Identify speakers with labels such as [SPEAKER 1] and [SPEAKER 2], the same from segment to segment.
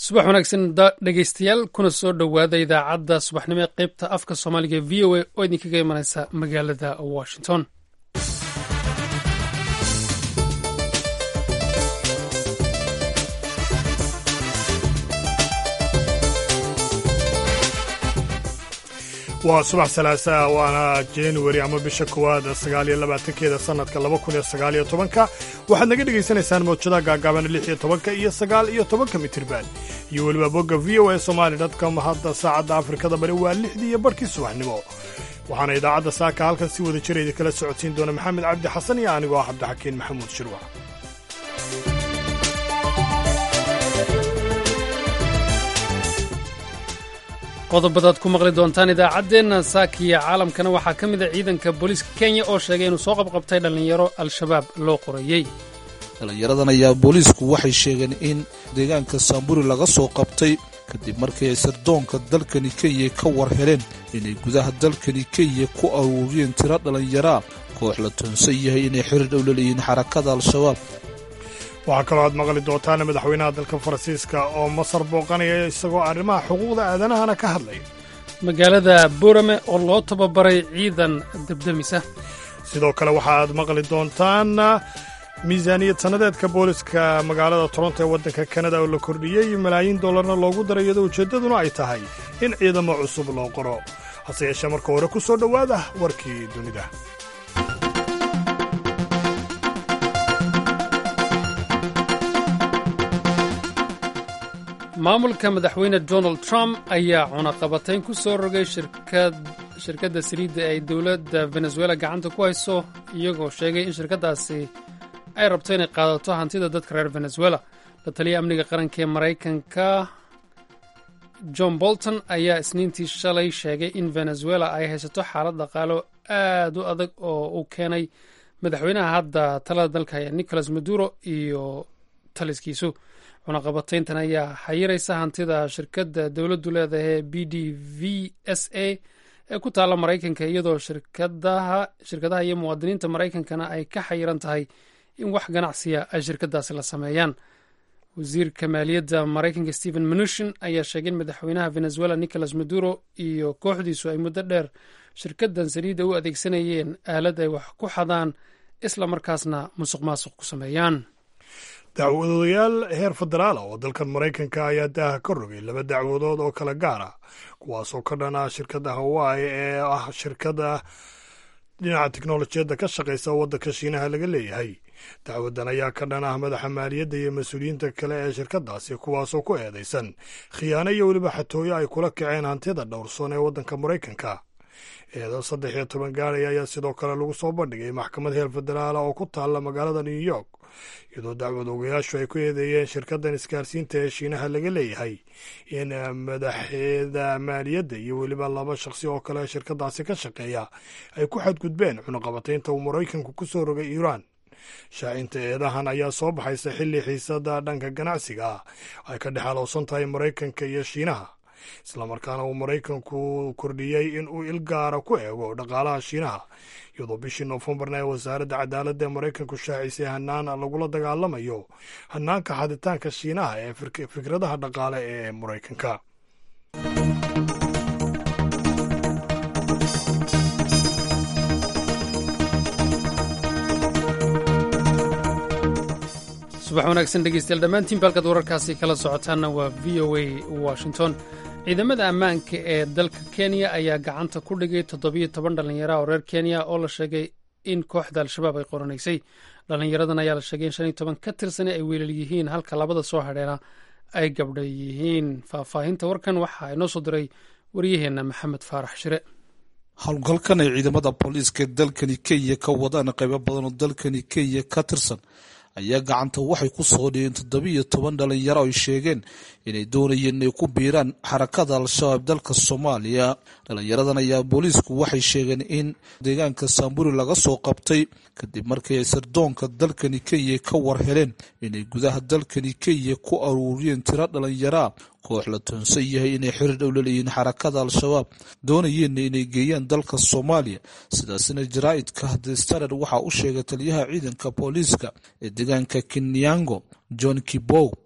[SPEAKER 1] subax wanaagsan dhegeystayaal kuna soo dhowaada idaacadda subaxnimo ee qaybta afka soomaaliga v o a oo idinkaga imanaysa magaalada washington
[SPEAKER 2] waa subax salaasaa waana januari ama bisha kowaad sagaaliyo labaatankeeda sannadka laba kun iyo sagaaliyo tobanka waxaad naga dhegaysanaysaan mawjadaha gaagaaban lix iyo tobanka iyo sagaal iyo tobanka mitirban iyo weliba bogga v o a somali dotcom hadda saacadda afrikada bari waa lixdii iyo barhkii subaxnimo waxaana idaacadda saaka halkan si wada jira idinkala socodsiin doona maxamed cabdi xasan iyo anigoo ah cabdixakiin maxamuud shirwac
[SPEAKER 1] qodobadaad ku maqli doontaan idaacaddeenna saakiya caalamkana waxaa ka mid a ciidanka booliiska kenya oo sheegay inuu soo qabqabtay dhallinyaro al-shabaab loo qorayey
[SPEAKER 3] dhallinyaradan ayaa booliisku waxay sheegeen in deegaanka saamburi laga soo qabtay kadib markii ay sirdoonka dalkani kenya ka war heleen inay gudaha dalkani kenya ku aruuriyeen tiro dhallinyaraa koox la toonsan yahay inay xiriir dhow laleeyihiin xarakada al-shabaab
[SPEAKER 2] waxaa kaloo aad maqli doontaan madaxweynaha dalka faransiiska oo masar booqanaya isagoo arrimaha xuquuqda aadanahana ka hadlaya
[SPEAKER 1] magaalada boorame oo loo tababaray ciidan debdemisa
[SPEAKER 2] sidoo kale waxa aad maqli doontaan miisaaniyad sannadeedka booliska magaalada toronto ee waddanka kanada oo la kordhiyey malaayiin dollarna loogu daray iyadoo ujeeddaduna ay tahay in ciidamo cusub loo qoro hase yeeshee marka hore ku soo dhowaada warkii dunida
[SPEAKER 1] maamulka madaxweyne donald trump ayaa cunaqabatayn ku soo rogay shirkadda saliidda ay dowladda venezuela gacanta ku hayso iyagoo sheegay in shirkaddaasi ay rabto inay qaadato hantida dadka reer venezuela la taliya amniga qaranka ee maraykanka john bolton ayaa isniintii shalay sheegay in venezuela ay haysato xaalad dhaqaalo aad u adag oo uu keenay madaxweynaha hadda talada dalka haya nicolas maduro iyo taliskiisu cunaqabatayntan ayaa xayiraysa hantida shirkadda dowladdu leedahay b d v s a ee ku taalla maraykanka iyadoo shirkadaha iyo muwaadiniinta maraykankana ay ka xayiran tahay in wax ganacsiya ay shirkadaasi la sameeyaan wasiirka maaliyadda maraykanka stephen mnuchin ayaa sheegay in madaxweynaha venezuela nicolas maduro iyo kooxdiisu ay muddo dheer shirkaddan saliidda u adeegsanayeen aalad ay wax ku xadaan isla markaasna musuq maasuq ku sameeyaan
[SPEAKER 2] dacwadoyaal heer federaala oo dalkan maraykanka ayaa daaha ka rogay laba dacwadood oo kala gaar ah kuwaasoo ka dhan ah shirkadda hawaii ee ah shirkadda dhinaca teknolojiyadda ka shaqaysa oo waddanka shiinaha laga leeyahay dacwaddan ayaa ka dhan ah madaxa maaliyadda iyo mas-uuliyiinta kale ee shirkaddaasi kuwaasoo ku eedaysan khiyaano iyo weliba xatooyo ay kula kaceen hantida dhowrsoon ee waddanka maraykanka eedo saddex iyo toban gaaraya ayaa sidoo kale lagu soo bandhigay maxkamad heer federaala oo ku taalla magaalada new york iyadoo dacwad ogayaashu ay ku eedeeyeen shirkaddan isgaarsiinta ee shiinaha laga leeyahay in madaxeeda maaliyadda iyo weliba laba shaqsi oo kale shirkaddaasi ka shaqeeya ay ku xadgudbeen cunaqabataynta uu maraykanku ku soo rogay iiraan shaacinta eedahan ayaa soo baxaysa xilli xiisada dhanka ganacsiga ah ay ka dhex alowsan tahay maraykanka iyo shiinaha islamarkaana uu maraykanku kordhiyey in uu il gaara ku eego dhaqaalaha shiinaha iyadoo bishii noofembarna ee wasaaradda cadaaladda ee maraykanku shaacisay hanaan lagula dagaalamayo hanaanka xaditaanka shiinaha ee fikradaha dhaqaale ee maraykanka
[SPEAKER 1] subax wanaagsan dhegeystayaal dhammaantiin baalkaad wararkaasi kala socotaanna waa v o a washington ciidamada ammaanka ee dalka kenya ayaa gacanta ku dhigay toddobiyo toban dhallinyara oo reer kenya oo la sheegay in kooxda al-shabaab ay qoranaysay dhallinyaradan ayaa la sheegay in shan iyo toban ka tirsani ay weelal yihiin halka labada soo hadheena ay gabdha yihiin faahfaahinta warkan waxaa inoo soo diray waryaheenna maxamed faarax shire
[SPEAKER 3] howlgalkan ay ciidamada booliiska dalkani kenya ka wadaan qaybo badan oo dalkani kenya ka tirsan ayaa gacanta waxay ku soo dhigeen toddobiiyo toban dhalinyaro ay sheegeen inay doonayeen inay ku biiraan xarakada al-shabaab dalka soomaaliya dhalinyaradan ayaa booliisku waxay sheegeen in deegaanka saamburi laga soo qabtay kadib markii ay sirdoonka dalkani kenya ka war heleen inay gudaha dalkani kenya ku aruuriyeen tiro dhalinyaraa koox la toonsan yahay inay xiriir dhow laleeyihiin xarakada al-shabaab doonayeenna inay geeyaan dalka soomaaliya sidaasina jaraa'idka the standard waxaa u sheegay taliyaha ciidanka booliiska ee deegaanka kinyango john kibow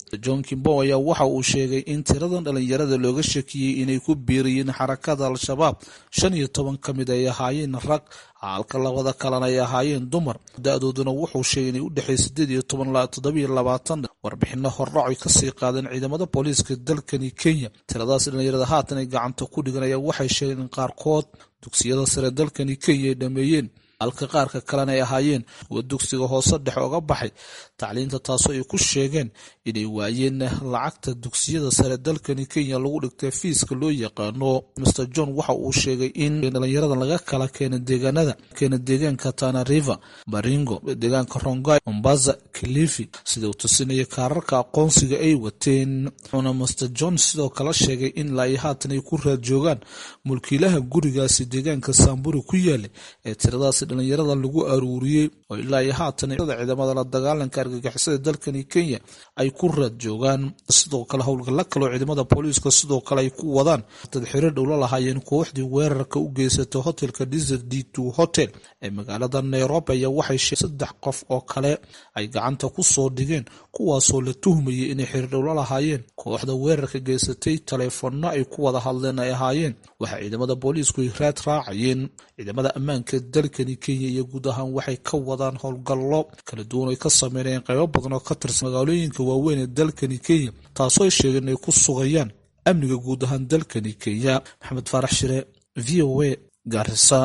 [SPEAKER 3] john kimbo ayaa waxa uu sheegay in tiradan dhalinyarada looga shakiyey inay ku biiriyeen xarakada al-shabaab shan iyo toban ka mid ay ahaayeen rag halka labada kalena ay ahaayeen dumar da-dooduna wuxuu sheegay inay u dhexeey sideed iyo toban toddobiyo labaatan warbixino hordhac ay kasii qaadeen ciidamada booliiska dalkani kenya tiradaas dhalinyarada haatan ay gacanta ku dhigan ayaa waxay sheegeen in qaarkood dugsiyada sare dalkani kenya ay dhameeyeen halka qaarka kalena ay ahaayeen kuwa dugsiga hoose dhexe oga baxay tacliinta taasoo ay ku sheegeen inay waayeen lacagta dugsiyada sare dalkani kenya lagu dhigtay fiiska loo yaqaano mr john waxa uu sheegay in dhalinyarada laga kala keena deegaanada keena deegaanka tana river baringo deegaanka rongai mombasa kilifi sida uu tusinaya kaararka aqoonsiga ay wateen wuxuuna mr john sidoo kale sheegay in ilaa iyo haatan ay ku raad joogaan mulkiilaha gurigaasi deegaanka saamburi ku yaala ee tiradaasi dhalinyarada lagu aruuriyey oo ilaa iyo haatan ciidamada la dagaalanka argagixisada dalkani kenya ay ku raad joogaan sidoo kale howlgalla kaloo ciidamada booliiska sidoo kale ay ku wadaan dad xiriir dhowla lahaayeen kooxdii weerarka u geysatay hotelka desert d two hotel ee magaalada nairobi ayaa waxay sheegeen saddex qof oo kale ay gacanta ku soo dhigeen kuwaasoo la tuhmayay inay xiriir dhowla lahaayeen kooxda weerarka geysatay taleefanno ay ku wada hadleen ay ahaayeen waxaa ciidamada booliisku ay raad raacayeen ciidamada ammaanka dalkani kenya iyo guud ahaan waxay ka wadaan howlgallo kala duwan ay ka sameynayeen qaybo badan oo ka tirsan magaalooyinka waaweyn ee dalkani kenya taasoo ay sheegeen inay ku sugayaan amniga guud ahaan dalkani kenya maxamed faarax shire v o a gaarisa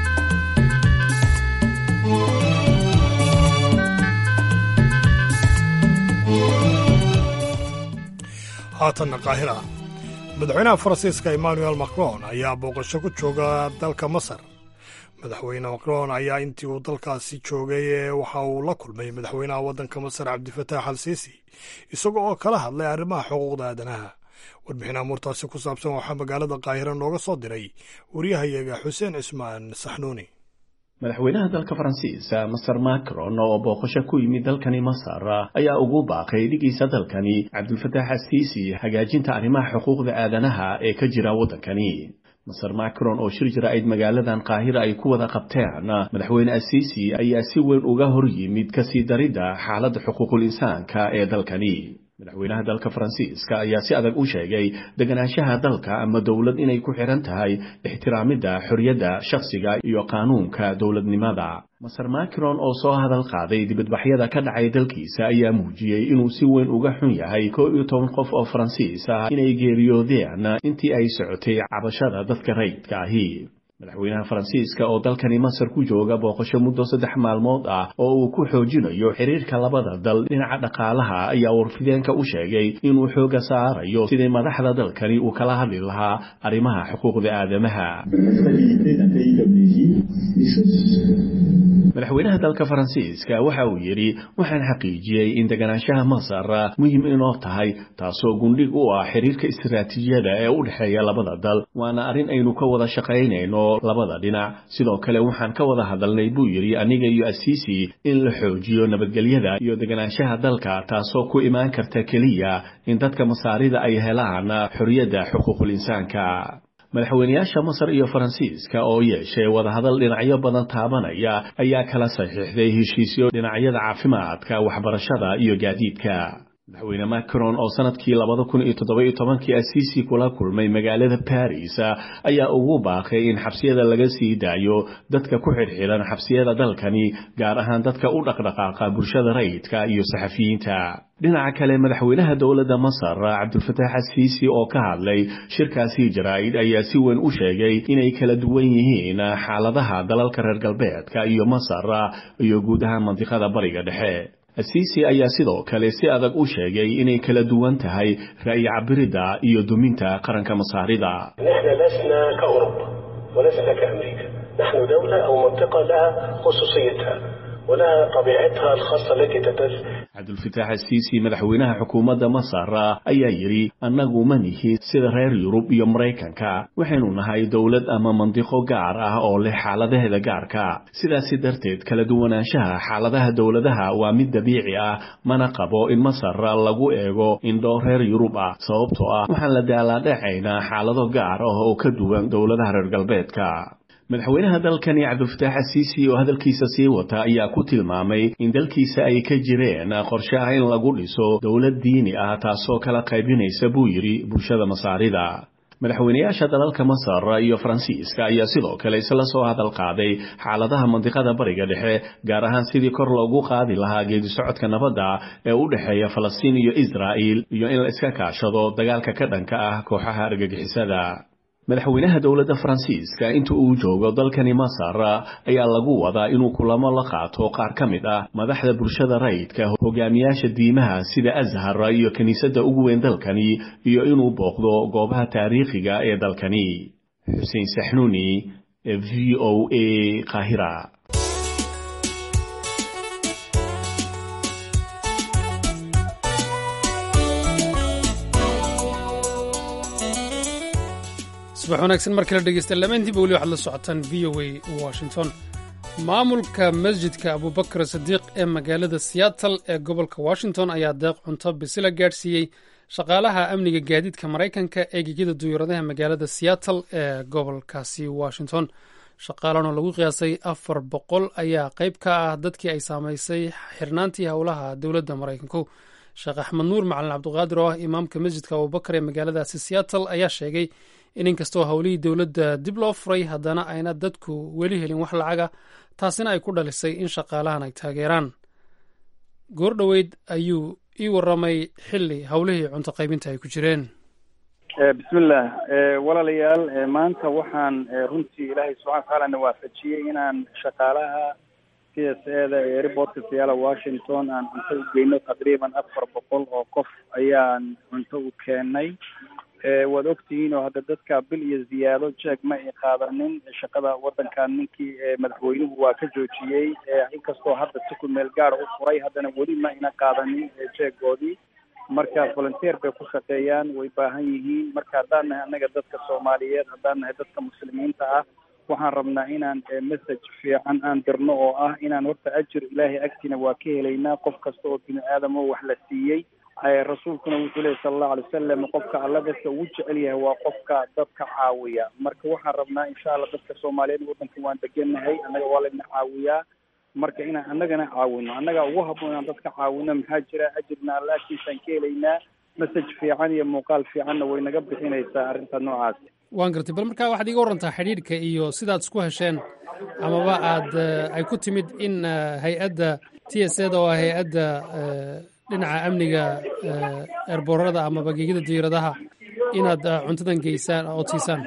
[SPEAKER 2] haatanna qaahira madaxweynaha faransiiska emmanuel macron ayaa booqasho ku jooga dalka masar madaxweyne macron ayaa intii uu dalkaasi joogay waxa uu la kulmay madaxweynaha waddanka masar cabdifataax al siisi isaga oo kala hadlay arrimaha xuquuqda aadanaha warbixin amuurtaasi ku saabsan waxaa magaalada qaahira nooga soo diray waryahayaga xuseen cismaan saxnuuni
[SPEAKER 4] madaxweynaha dalka faransiiska maser macron oo booqasho ku yimid dalkani masar ayaa ugu baaqay dhigiisa dalkani cabdulfataax asiisi hagaajinta arrimaha xuquuqda aadanaha ee ka jira waddankani maser macron oo shir jira-id magaaladan qaahira ay ku wada qabteen madaxweyne asiisi ayaa si weyn uga hor yimid kasii daridda xaaladda xuquuqul insaanka ee dalkani madaxweynaha dalka faransiiska ayaa si adag u sheegay deganaanshaha dalka ama dowlad inay ku xiran tahay ixtiraamidda xorriyadda shakhsiga iyo qaanuunka dowladnimada maser macron oo soo hadal qaaday dibadbaxyada ka dhacay dalkiisa ayaa muujiyey inuu si weyn uga xun yahay koo iyo toban qof oo faransiis ah inay geeriyoodeen intii ay socotay cabashada dadka rayidka ahi madaxweynaha faransiiska oo dalkani masar ku jooga booqasho muddo saddex maalmood ah oo uu ku xoojinayo xiriirka labada dal dhinaca dhaqaalaha ayaa warfideenka u sheegay inuu xooga saarayo sidii madaxda dalkani uu kala hadli lahaa arrimaha xuquuqda aadamaha madaxweynaha dalka faransiiska waxa uu yidhi waxaan xaqiijiyey in deganaanshaha masar muhiim inoo tahay taasoo gundhig u ah xiriirka istiraatiijiyada ee u dhexeeya labada dal waana arrin aynu ka wada shaqaynayno labada dhinac sidoo kale waxaan ka wada hadalnay buu yidhi aniga iyo asiisi in la xoojiyo nabadgelyada iyo deganaanshaha dalka taasoo ku imaan karta keliya in dadka masaarida ay helaan xorriyadda xuquuqul insaanka madaxweynayaasha masar iyo faransiiska oo yeeshay wadahadal dhinacyo badan taabanaya ayaa kala saxiixday heshiisyo dhinacyada caafimaadka waxbarashada iyo gaadiidka madaxweyne macron oo sanadkii labada kun iyo toddoba-iyo tobankii asiisi kula kulmay magaalada baris ayaa ugu baaqay in xabsiyada laga sii daayo dadka ku xidhxidhan xabsiyada dalkani gaar ahaan dadka u dhaqdhaqaaqa bulshada rayidka iyo saxafiyiinta dhinaca kale madaxweynaha dowladda masar cabdulfataax asiisi oo ka hadlay shirkaasi jaraa'id ayaa si weyn u sheegay inay kala duwan yihiin xaaladaha dalalka reer galbeedka iyo masar iyo guud ahaan mandiqada bariga dhexe asiisi ayaa sidoo kale si adag u sheegay inay kala duwan tahay ra'yi cabiridda iyo duminta qaranka masaarida
[SPEAKER 5] نحن لسنا كأوروبا ولسنا كأمريكا نحن دولة أو منطقة لها خصوصيتها ولها طبيعتها الخاصة التي تدل
[SPEAKER 4] cabdulfataax asiisi madaxweynaha xukuumadda masar ayaa yidhi annagu ma nihi sida reer yurub iyo maraykanka waxaynu nahay dowlad ama mandiqo gaar ah oo leh xaaladaheeda gaarka sidaasi darteed kala duwanaanshaha xaaladaha dowladaha waa mid dabiici ah mana qabo in masar lagu eego indho reer yurub ah sababtoo ah waxaan la daalaadhacaynaa xaalado gaar ah oo ka duwan dowladaha reer galbeedka madaxweynaha dalkani cabdilfataax asiisi oo hadalkiisa sii wata ayaa ku tilmaamay in dalkiisa ay ka jireen qorshe ah in lagu dhiso dowlad diini ah taasoo kala qaybinaysa buu yidhi bulshada masaarida madaxweynayaasha dalalka masar iyo faransiiska ayaa sidoo kale isla soo hadal qaaday xaaladaha mandiqada bariga dhexe gaar ahaan sidii kor loogu qaadi lahaa geedisocodka nabadda ee u dhexeeya falastiin iyo israa'il iyo in la iska kaashado dagaalka ka dhanka ah kooxaha argagixisada madaxweynaha dowladda faransiiska inta uu joogo dalkani masar ayaa lagu wadaa inuu kulamo la qaato qaar ka mid ah madaxda bulshada rayidka hogaamiyaasha diimaha sida ashar iyo kiniisadda ugu weyn dalkani iyo inuu booqdo goobaha taariikhiga ee dalkani xuseen saxnuuni v o a qaahira
[SPEAKER 1] subax wanaagsan mar kale dhegeysta lamaantiiba weli waxaad la socotaan v o a washington maamulka masjidka abubakar sadiiq ee magaalada seattle ee gobolka washington ayaa deeq cunto bisila gaadhsiiyey shaqaalaha amniga gaadiidka maraykanka ee gegida duyuuradaha magaalada seattle ee gobolkaasi washington shaqaalan oo lagu qiyaasay afar boqol ayaa qayb ka ah dadkii ay saamaysay xirnaantii howlaha dowladda maraykanku sheekh axmed nuur macalin cabdiqaadir oo ah imaamka masjidka abubakar ee magaaladaasi seattle ayaa sheegay in inkastoo howlihii dowladda dib loo furay haddana ayna dadku weli helin wax lacaga taasina ay ku dhalisay in shaqaalahan ay taageeraan goor dhoweyd ayuu ii waramay xilli howlihii cunto qaybinta ay ku jireen
[SPEAKER 6] bismillaah walaalayaal maanta waxaan runtii ilaahay subxana watacaala na waafajiyey inaan shaqaalaha c s eda ee airportka seyaala washington aan cunto u geyno taqriiban afar boqol oo qof ayaan cunto u keenay waad ogtihiin oo hadda dadka bil iyo ziyaado jeeg ma ay qaadanin shaqada waddankan ninkii madaxweynuhu waa ka joojiyey inkastoo hadda si ku meel gaara u furay haddana weli ma ayna qaadanin jeegoodii marka volunteer bay ku shaqeeyaan way baahan yihiin marka haddaan nahay annaga dadka soomaaliyeed haddaan nahay dadka muslimiinta ah waxaan rabnaa inaan message fiican aan dirno oo ah inaan horta ajir ilaahay agtiina waa ka helaynaa qof kasta oo bini aadam oo wax la siiyey rasuulkuna wuxuu lehy sala allahu alay wasalam qofka alla dadka ugu jecel yahay waa qofka dadka caawiya marka waxaan rabnaa insha allah dadka soomaaliyeed waddanka waan degennahay annaga waa layna caawiyaa marka inaan annagana caawino annaga ugu habboon inaan dadka caawino maxaa jira ajirna alla agtiisaan ka helaynaa message fiican iyo muuqaal fiicanna way naga bixinaysaa arrinta noocaas
[SPEAKER 1] waan gartay bal markaa waxaad iga warantaa xidhiidhka iyo sidaad isku hesheen amaba aad ay ku timid in hay-adda t s eda oo ah hay-adda dhinaca amniga eerboorada amaba gegida diiradaha inaad cuntadan geysaan ood siisaan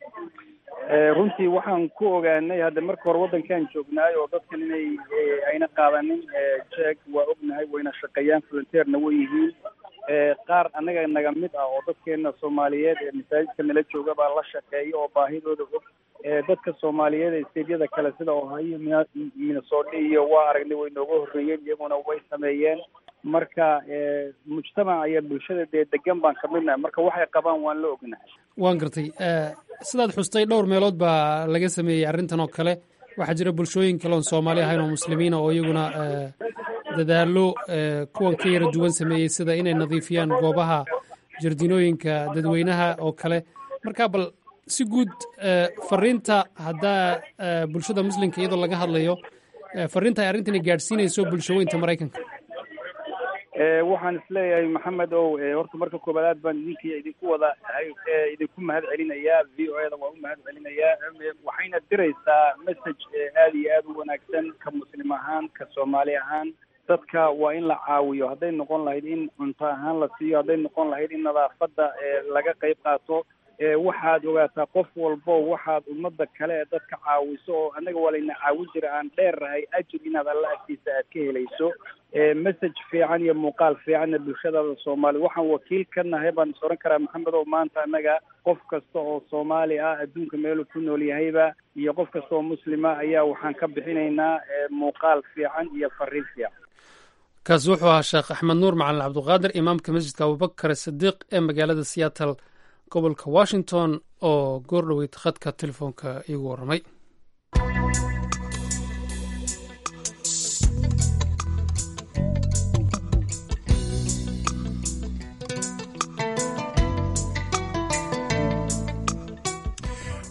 [SPEAKER 6] runtii waxaan ku ogaanay hadda marka hore waddankan joognaay oo dadkan inay ayna qaadanin jeeg waa ognahay wayna shaqeeyaan volunteerna way yihiin qaar annaga naga mid ah oo dadkeena soomaaliyeed ee masaajidka nala jooga baa la shaqeeya oo baahidooda og dadka soomaaliyeed ee steedyada kale sida ohio minnesota iyo waa aragnay way nooga horreeyeen iyaguna way sameeyeen marka mujtamac iyo bulshada dee degan baan kamid nahay marka waxay qabaan waan la ognahay
[SPEAKER 1] waan gartay sidaad xustay dhowr meelood baa laga sameeyey arrintan oo kale waxaa jira bulshooyin kale oon soomaali ahayn oo muslimiina oo iyaguna dadaallo kuwan ka yara duwan sameeyey sida inay nadiifiyaan goobaha jardinooyinka dadweynaha oo kale marka bal si guud fariinta haddaa bulshada muslimka iyadoo laga hadlayo fariinta ay arrintani gaadhsiinayso bulshooyinta maraykanka
[SPEAKER 6] waxaan isleeyahay maxamed ow horta marka koobaad aad baan idinki idinku wada idinku mahad celinayaa v o eda waan u mahad celinayaa waxayna diraysaa message aad iyo aad u wanaagsan ka muslim ahaan ka soomaali ahaan dadka waa in la caawiyo hadday noqon lahayd in cunto ahaan la siiyo hadday noqon lahayd in nadaafadda laga qayb qaato waxaad ogaataa qof walbo waxaad ummadda kale ee dadka caawiso oo annaga waa layna caawin jira aan dheerrahay ajir inaad alla agtiisa aad ka helayso message fiican iyo muuqaal fiicanna bulshadaada soomaali waxaan wakiil ka nahay baan is oran karaa maxamed oo maanta annaga qof kasta oo soomaali ah adduunka meeluu ku nool yahayba iyo qof kasta oo muslima ayaa waxaan ka bixinaynaa muuqaal fiican iyo fariin fiican
[SPEAKER 1] kaasi wuxuu ahaa sheekh axmed nuur macalin cabdiqaadir imaamka masjidka abubakar sidiiq ee magaalada seattle gobolka washington oo goor dhoweyd khadka telefoonka iigu warramay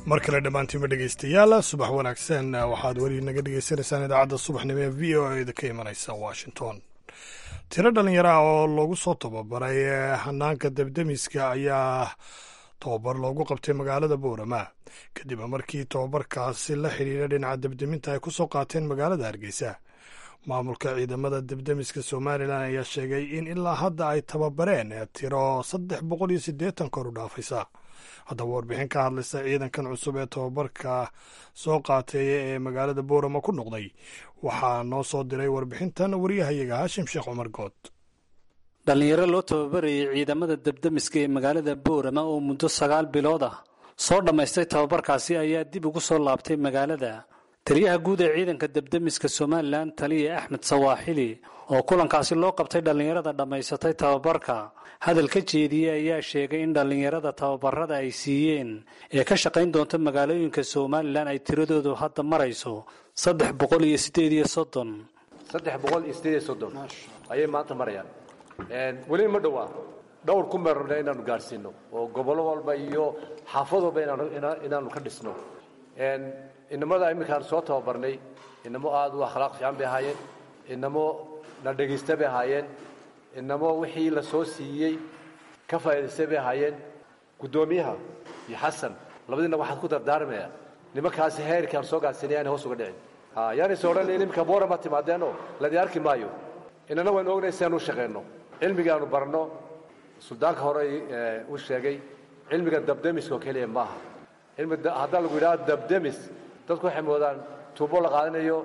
[SPEAKER 2] mar kale dhammaantiinba dhegaystayaal subax wanaagsan waxaad weli naga dhegaysanaysaan idaacadda subaxnimo ee v o eda ka imanaysa washington tiro dhalinyaro ah oo lagu soo tababaray hanaanka debdemiska ayaa tababar loogu qabtay magaalada boorama kadib markii tababarkaasi la xidhiidha dhinaca debdeminta ay ku soo qaateen magaalada hargeysa maamulka ciidamada debdemiska somalilan ayaa sheegay in ilaa hadda ay tababareen tiro saddex boqol iyo siddeetan kor u dhaafaysa haddaba warbixin ka hadlaysa ciidankan cusub ee tababarka soo qaatay ee magaalada boorama ku noqday waxaa noo soo diray warbixintan wariyahayaga haashim sheekh cumar good
[SPEAKER 7] dhallinyaro loo tababarayay ciidamada debdemiska ee magaalada boorama oo muddo sagaal bilood ah soo dhammaystay tababarkaasi ayaa dib ugu soo laabtay magaalada taliyaha guud ee ciidanka debdemiska somalilan taliya axmed sawaaxili oo kulankaasi loo qabtay dhallinyarada dhammaysatay tababarka hadal ka jeediyey ayaa sheegay in dhallinyarada tababarada ay siiyeen ee ka shaqayn doonta magaalooyinka somalilan ay tiradoodu hadda marayso saddex boqol iyo sideed iyo soddon
[SPEAKER 8] saddex boqol iyo sideed iyo soddon ayay maanta marayaan weli ma dhowaa dhowr ku meerna inaanu gaadhsiino oo gobollo walba iyo xaafad walba inaanu ka dhisno inamada iminkaan soo tababarnay inamo aada u akhlaaq fiican bay ahaayeen inamo na dhegaysta bay ahaayeen inamo wixii la soo siiyey ka faa'idaystay bay ahaayeen guddoomiyaha iyo xasan labadiina waxaad ku dardaarmaya nimankaasi heerkaan soo gaadhsiinay aanay hoos uga dhicin yaanayse odhan iminka boora ma timaadeenoo ladi arki maayo inana waynu ognay si aan u shaqayno cilmigaanu barno suldaanka hore u sheegay cilmiga dabdemiska oo keliya maaha haddaa lagu yidhaha dabdemis dadku waxay moodaan tuubo la qaadanayo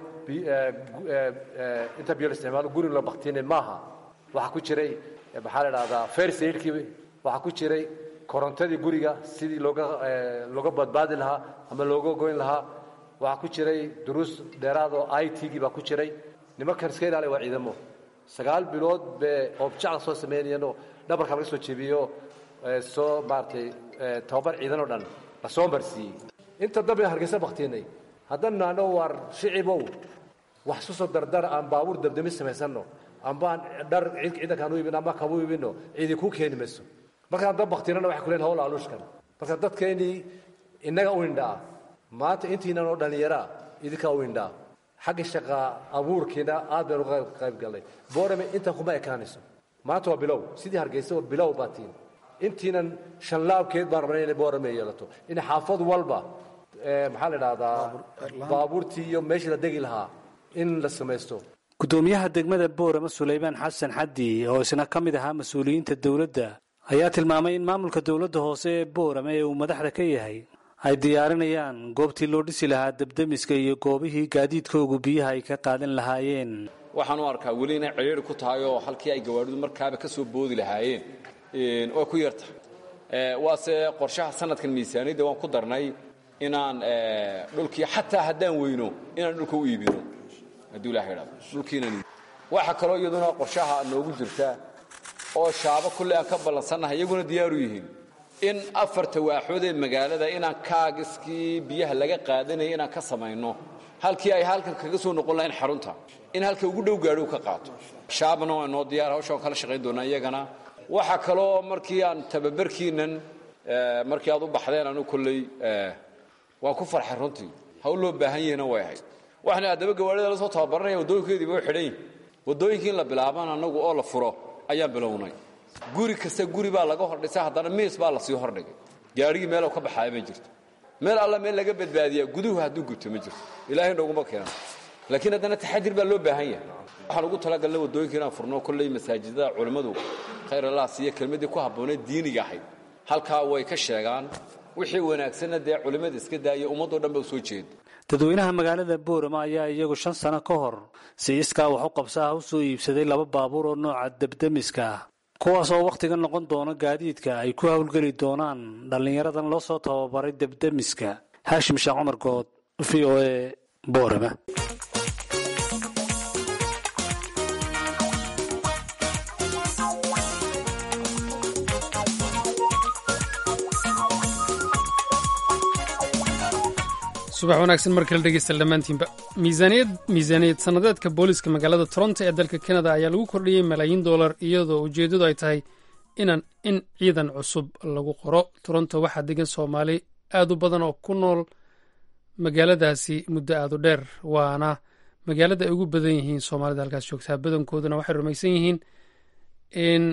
[SPEAKER 8] inta biyo la isticmaalo guri la baktinay maaha waxaa ku jiray maxaa la idhahdaa first aidkii waxaa ku jiray korontadii guriga sidii looga looga badbaadi lahaa ama looga goyn lahaa waxaa ku jiray duruus dheeraad oo i t gii baa ku jiray nimankan iska ilaaliya waa ciidamo sagaal bilood bay oobjacla soo samaynayeenoo dhabarka laga soo jebiyo soo maaratay tababar ciidan oo dhan la soo marsiiyey inta dambe hargeysa baktiinay haddaan naano waar shicibow wax isu soo dardar aan baabuur dabdami samaysanno ambaan dhar ciidankaan u ibino ama kaba u ibino ciidi kuu keeni mayso markaan dab baktiinana waxay kuleen hawl aluushkan marka dadkeennii innaga u indhaa maanta intiinan oo dhallinyaraa idinkaa u indhaa xagga shaqa abuurkiina aad baynu uga qayb gallay boorame intan kuma ekaanayso maanta waa bilow sidii hargeysa waa bilow baatiin intiinan shanlaabkeed baan rabnay inay boorame yeelato in xaafad walba maxaa la idhahdaa baabuurtii iyo meeshii la degi lahaa in la samaysto
[SPEAKER 7] guddoomiyaha degmada boorama sulaymaan xasan xaddi oo isna ka mid ahaa mas-uuliyiinta dowladda ayaa tilmaamay in maamulka dowladda hoose ee boorama ee uu madaxda ka yahay ay diyaarinayaan goobtii loo dhisi lahaa debdemiska iyo goobihii gaadiidkoogu biyaha ay ka qaadan lahaayeen
[SPEAKER 9] waxaan u arkaa weli inay ciriiri ku tahay oo halkii ay gawaadhidu markaaba ka soo boodi lahaayeen oo ku yarta waase qorshaha sanadkan miisaaniyadda waan ku darnay inaan dhulkii xataa haddaan weyno inaan dhulka u iibino hadduu ilaha idhahdo dhulkiinaan waxa kaloo iyaduna qorshaha noogu jirta oo shaabo kulle aan ka ballansannahay iyaguna diyaaru yihiin in afarta waaxood ee magaalada inaan kaagiskii biyaha laga qaadanaya inaan ka samayno halkii ay halkan kaga soo noqon lahayn xarunta in halka ugu dhow gaadho ka qaato shaabna waa noo diyaar hawsha waan kala shaqayn doonaa iyagana waxaa kaloo markii aan tababarkiinan markii aad u baxdeen anu kolley waan ku farxay runtii hawl loo baahan yihina way ahayd waxaan haddaba gawaarida la soo tababaranaya waddooyinkeediiba u xidhan yihin waddooyinkii in la bilaabaan annagu oo la furo ayaan bilownay guri kasta guri baa laga hordhisay haddana miis baa lasii hordhigay gaarigii meelow ka baxaaya ma jirto meel alla meel laga badbaadiyaa guduhu hadduu gubto ma jirto ilaahay nooguma keenan laakiin haddana taxadir baa loo baahan yahay waxaan ugu talagalnay waddooyinka inaan furno kolley masaajidada culimmadu khayr allah siiya kelmaddii ku habbooneed diiniga ahayd halkaa way ka sheegaan wixii wanaagsanna dee culimmada iska daaya ummaddoo dhan ba u soo jeeda
[SPEAKER 7] dadweynaha magaalada boorama ayaa iyagu shan sano ka hor si iskaa wax u qabsaha u soo iibsaday laba baabuur oo nooca debdemiska ah kuwaas oo wakhtiga noqon doona gaadiidka ay ku howlgeli doonaan dhallinyaradan loo soo tababaray debdemiska haashim sheekh cumar good v o e boorama
[SPEAKER 1] subax wanaagsan mar kale dhegeysta dhammaantiinba miisaaniyad miisaaniyad sannadeedka booliska magaalada toronto ee dalka kanada ayaa lagu kordhiyey malaayiin dollar iyadoo ujeeddadu ay tahay inaan in ciidan cusub lagu qoro toronto waxaa degan soomaali aada u badan oo ku nool magaaladaasi muddo aada u dheer waana magaalada ay ugu badan yihiin soomaalida halkaas joogtaa badankooduna waxay rumaysan yihiin in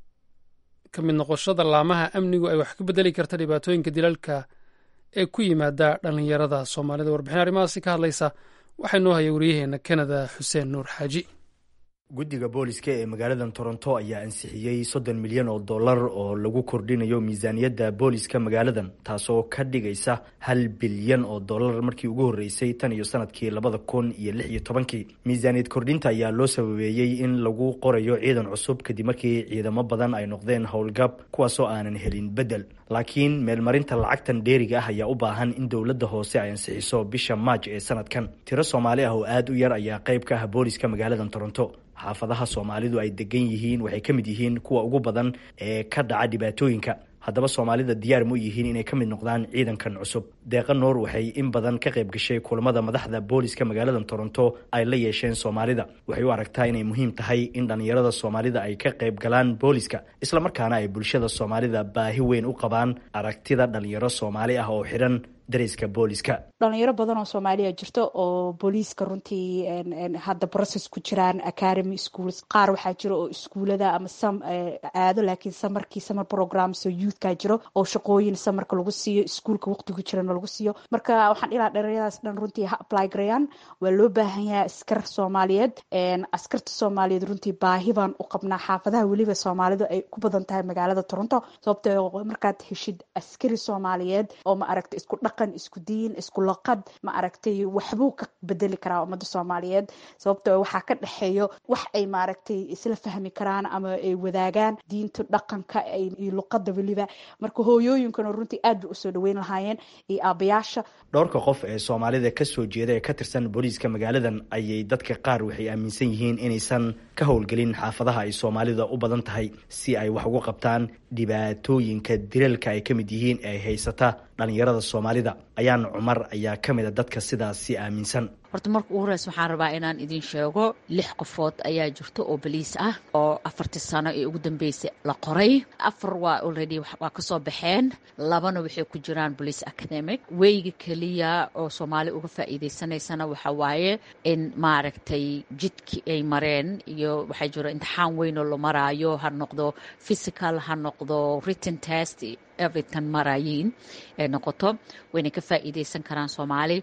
[SPEAKER 1] ka mid noqoshada laamaha amnigu ay wax ka bedeli karta dhibaatooyinka dilalka ee ku yimaada dhallinyarada soomaalida warbixin arrimahaasi ka hadlaysa waxaa noo haya wariyaheena kanada xuseen nuur xaaji
[SPEAKER 10] guddiga booliska ee magaaladan toronto ayaa ansixiyey soddon milyan oo dollar oo lagu kordhinayo miisaaniyadda booliska magaaladan taasoo ka dhigaysa hal bilyan oo dollar markii ugu horreysay tan iyo sanadkii labada kun iyo lix iyo tobankii miisaaniyad kordhinta ayaa loo sababeeyey in lagu qorayo ciidan cusub kadib markii ciidamo badan ay noqdeen howlgab kuwaasoo aanan helin beddel laakiin meelmarinta lacagtan dheeriga ah ayaa u baahan in dowladda hoose ay ansixiso bisha maaj ee sanadkan tiro soomaali ah oo aada u yar ayaa qayb ka ah booliska magaaladan toronto xaafadaha soomaalidu ay degan yihiin waxay ka mid yihiin kuwa ugu badan ee ka dhaca dhibaatooyinka haddaba soomaalida diyaar ma u yihiin inay ka mid noqdaan ciidankan cusub deeqa noor waxay in badan ka qayb gashay kulamada madaxda booliska magaaladan toronto ay la yeesheen soomaalida waxay u aragtaa inay muhiim tahay in dhallinyarada soomaalida ay ka qayb galaan booliska islamarkaana ay bulshada soomaalida baahi weyn u qabaan aragtida dhalinyaro soomaali ah oo xidhan dariska booliska
[SPEAKER 11] dhalinyaro badan oo soomaaliya jirto oo booliiska runtii hadda process ku jiraan academy schools qaar waxaa jiro oo iskuulada ama sam aado laakiin samarkii summer programs oo youthka jiro oo shaqooyin samarka lagu siiyo iskuulka waqtigu jirana lagu siiyo marka waxaan ilaa dhalinyaradaas dhan runtii ha apply garayaan waa loo baahan yahay askar soomaaliyeed askarta soomaaliyeed runtii baahi baan u qabnaa xaafadaha weliba soomaalidu ay ku badan tahay magaalada toronto sababtoo markaad heshid askari soomaaliyeed oo ma aragta isku dhaq isku diin isku laqad ma aragtay waxbuu ka bedeli karaa ummada soomaaliyeed sababtoo waxaa ka dhexeeyo wax ay maaragtay isla fahmi karaan ama ay wadaagaan diinta dhaqanka iyo luqada weliba marka hooyooyinkana runtii aad bay usoo dhaweyn lahaayeen iyo aabayaasha
[SPEAKER 10] dhowrka qof ee soomaalida kasoo jeeda ee ka tirsan booliiska magaaladan ayay dadka qaar waxay aaminsan yihiin inaysan ka howlgelin xaafadaha ay soomaalida u badan tahay si ay wax uga qabtaan dhibaatooyinka dilalka ay ka mid yihiin ee haysata dhalinyarada soomaalida ayaan cumar ayaa ka mid a dadka sidaasi aaminsan
[SPEAKER 12] horta marka ugu horeysa waxaan rabaa inaan idin sheego lix qofood ayaa jirto oo boliis ah oo afartii sano ee ugu dambeysay la qoray afar waa already waa kasoo baxeen labana waxay ku jiraan police academic weyga keliya oo soomaali uga faa'iideysanaysana waxa waaye in maaragtay jidkii ay mareen iyo waxaa jiro imtixaan weyn oo la maraayo ha noqdo physical ha noqdo written test everytan marayiin ee noqoto wayna ka faa'iideysan karaan soomaali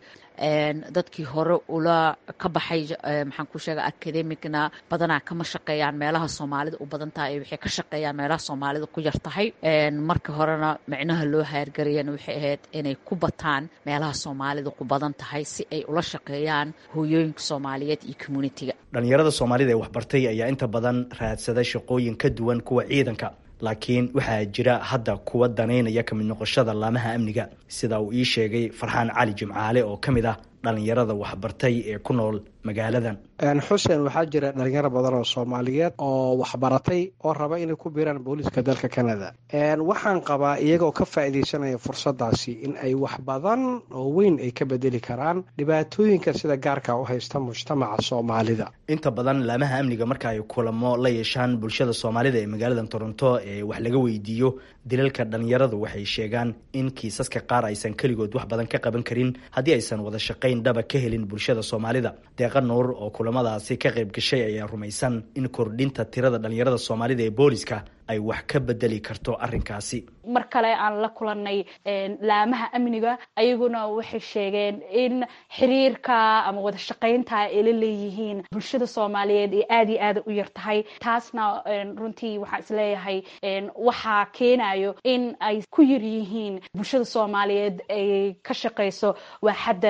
[SPEAKER 12] dadkii hore ula ka baxay maxaan ku sheega academicna badanaa kama shaqeeyaan meelaha soomaalida u badan tahay waxay ka shaqeeyaan meelaha soomaalida ku yar tahay marka horena micnaha loo haargarayana waxay ahayd inay ku bataan meelaha soomaalida ku badan tahay si ay ula shaqeeyaan hooyooyinka soomaaliyeed iyo communitiga
[SPEAKER 10] dhalinyarada soomaalida ee waxbartay ayaa inta badan raadsada shaqooyin ka duwan kuwa ciidanka laakiin waxaa jira hadda kuwa danaynaya ka mid noqoshada laamaha amniga sida uu ii sheegay farxaan cali jimcaale oo ka mid ah dhalinyarada waxbartay ee ku nool magaaladan
[SPEAKER 13] xuseen waxaa jira dhalinyaro badan oo soomaaliyeed oo waxbaratay oo raba inay ku biiraan booliiska dalka canada waxaan qabaa iyagoo ka faa'iidaysanaya fursadaasi in ay wax badan oo weyn ay ka bedeli karaan dhibaatooyinka sida gaarka u haysta mujtamaca soomaalida
[SPEAKER 10] inta badan laamaha amniga marka ay kulamo la yeeshaan bulshada soomaalida ee magaaladan toronto ee wax laga weydiiyo dilalka dhalinyaradu waxay sheegaan in kiisaska qaar aysan keligood wax badan ka qaban karin haddii aysan wada shaqayn dhaba ka helin bulshada soomaalida deeqa nuur oo kulamadaasi ka qayb gashay ayaa rumaysan in kordhinta tirada dhalinyarada soomaalida ee booliska ay wax ka bedeli karto arrinkaasi
[SPEAKER 11] mar kale aan la kulanay laamaha amniga ayaguna waxay sheegeen in xiriirka ama wada shaqaynta ay la leeyihiin bulshada soomaaliyeed ee aada iyo aada u yar tahay taasna runtii waxaan isleeyahay waxaa keenayo in ay ku yar yihiin bulshada soomaaliyeed ay ka shaqayso waaxadda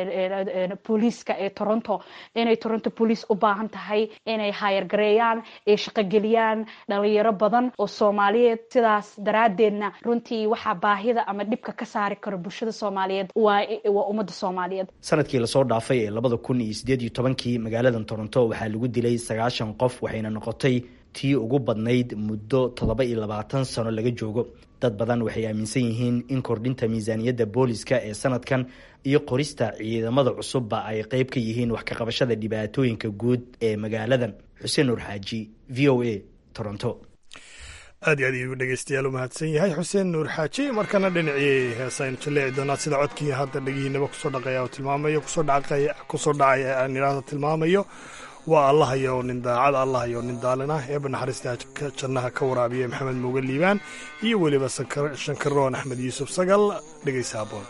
[SPEAKER 11] booliiska ee toronto inay toronto police u baahan tahay inay haayargareeyaan ay shaqogeliyaan dhalinyaro badan oo soomaaliyeed sidaas daraadeedna runtii waxaa baahida ama dhibka ka saari karo bulshada soomaaliyeed waa ummadda soomaaliyeed
[SPEAKER 10] sanadkii lasoo dhaafay ee labada kun iyo sideed iyo tobankii magaaladan toronto waxaa lagu dilay sagaashan qof waxayna noqotay tii ugu badnayd muddo toddoba iyo labaatan sano laga joogo dad badan waxay aaminsan yihiin in kordhinta miisaaniyadda booliska ee sanadkan iyo qorista ciidamada cusubba ay qeyb ka yihiin wax ka qabashada dhibaatooyinka guud ee magaaladan xuseen nuur xaaji v o a toronto
[SPEAKER 2] aad iyo aad ayuu dhegeystayaal u mahadsan yahay xuseen nuur xaaji markana dhinacii heesaynu jaleeci doonaa sida codkii hadda dhegihiinaba kusoo dhaqaya oo tilmaamayo kusoo dhacaya aan idhaahda tilmaamayo waa allahayo nin daacad allahayo nin daalina eeba naxariista jannaha ka waraabiya maxamed muuge liibaan iyo weliba shankaroon axmed yuusuf sagal dhegeysa aboon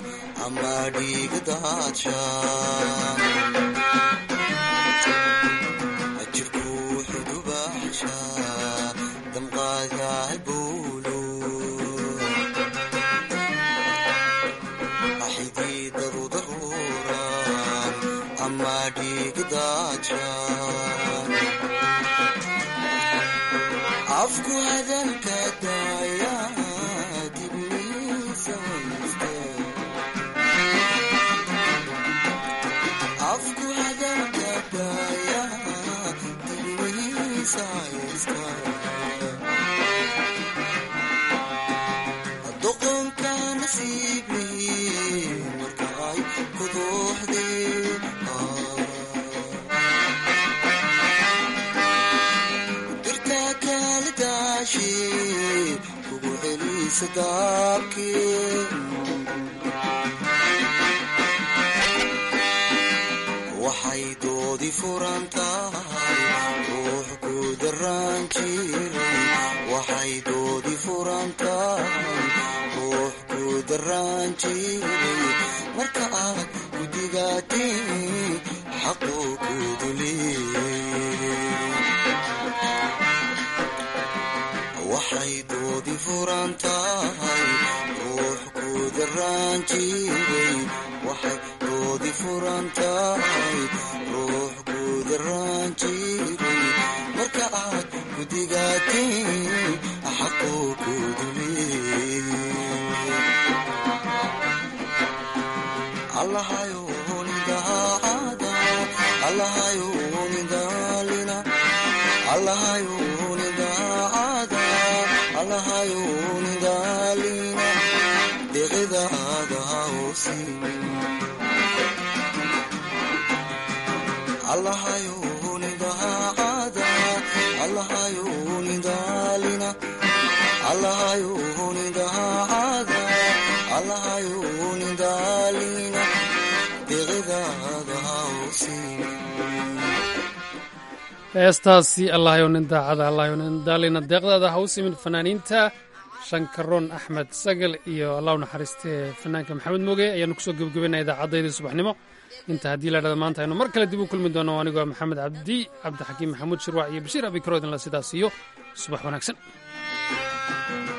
[SPEAKER 14] afku hadalka daaya dibniisa afku hadalka daaya dibniisa haysta doqonka nasiibii marka ay ku dooxdee kugu celisa daabkii waxay doodi furan tahay ruux ku daraan jiray waxay doodi furan tahay ruux ku daraan jiray marka aad ku digaatiin xaquu ku duliyey waxay doodi furan tahay ruux ku daraan jiray waxay doodi furan tahay ruux ku daraan jiray marka aad ku digaatiin xaquu ku duliyey allahayo nidaacada allahayo nidaalina allahayo nidaacada allahayo nidaalina deqidaada hausimin allahayo nidaacada allahayo nidaalina allahayo nidaacada allahayo nidaalina deqidaada hausimin
[SPEAKER 1] heestaasi allahayow nin daacada allahayow nin daalina deeqdaada ha u simin fanaaniinta shankaroon axmed sagal iyo allah u naxariistee fanaanka maxamed moge ayaanu kusoo gebagabaynaa idaacaddayda subaxnimo inta haddii la dhada maanta aynu mar kale dib u kulmi doono anigoo maxamed cabdi cabdixakiim maxamuud shirwac iyo bashiir abikaroodinla sidaas iyo subax wanaagsan